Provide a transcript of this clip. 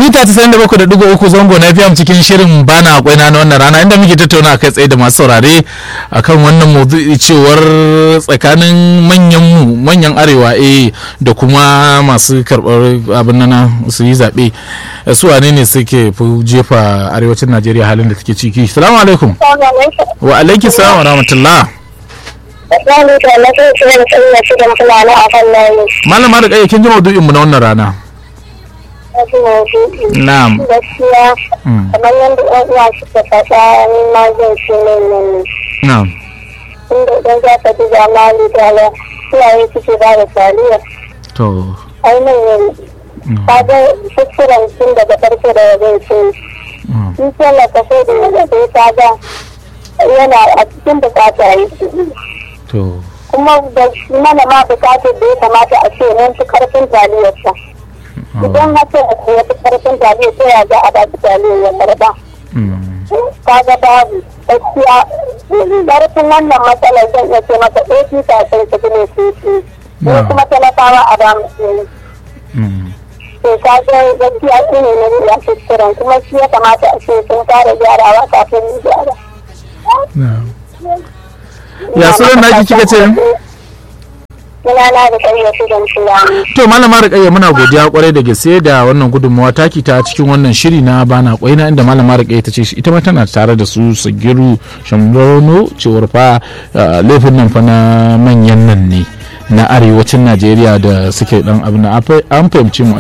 mita 97.3 zango na fiyam cikin shirin bana akwai na wannan rana inda muke tattauna kai tsaye da masu saurare akan wannan maudu'i cewar tsakanin manyan mu manyan arewa eh da kuma masu karbar abin nana su yi zaɓe su wane ne suke fi jefa arewacin najeriya halin da take ciki salamu alaikum wa alaiki salam wa rahmatullah malama da kai kin ji maudu'in mu na wannan rana Na'am. Gaskiya kamar yadda ɗan uwa suka faɗa ni ma zan ce ne ne. Na'am. Inda idan za ka duba mali da ala iyaye suke ba da taliya. To. Ainihin ka ga kuskuren tun daga farko da wajen ce. In tallata sai da yadda sai ka ga yana a cikin bukata yi To. Kuma da mana ma bukatar da ya kamata a ce nan fi karfin taliyarsa. idan haka ya fi karfin taliya sai ya ga a baki taliya ya karba kaga babu gaskiya karfin wannan matsalar zan iya ce maka ɗaya kafin su ne su ci ko kuma talakawa a ba mu su to kaga gaskiya shi ne na ya kuskuren kuma shi ya kamata a ce sun fara gyarawa kafin mu gyara. Ya sunan naki kika ce? sunana da ƙayyar don fulani. To malama Rukayya muna godiya kwarai da gaske da wannan gudunmawa taki ta cikin wannan shiri na bana kwaina inda malama Rukayya ta ce ita ma tana tare da su Sagiru Shambono cewar fa laifin nan fa na manyan nan ne na arewacin Najeriya da suke dan abin an fahimci mu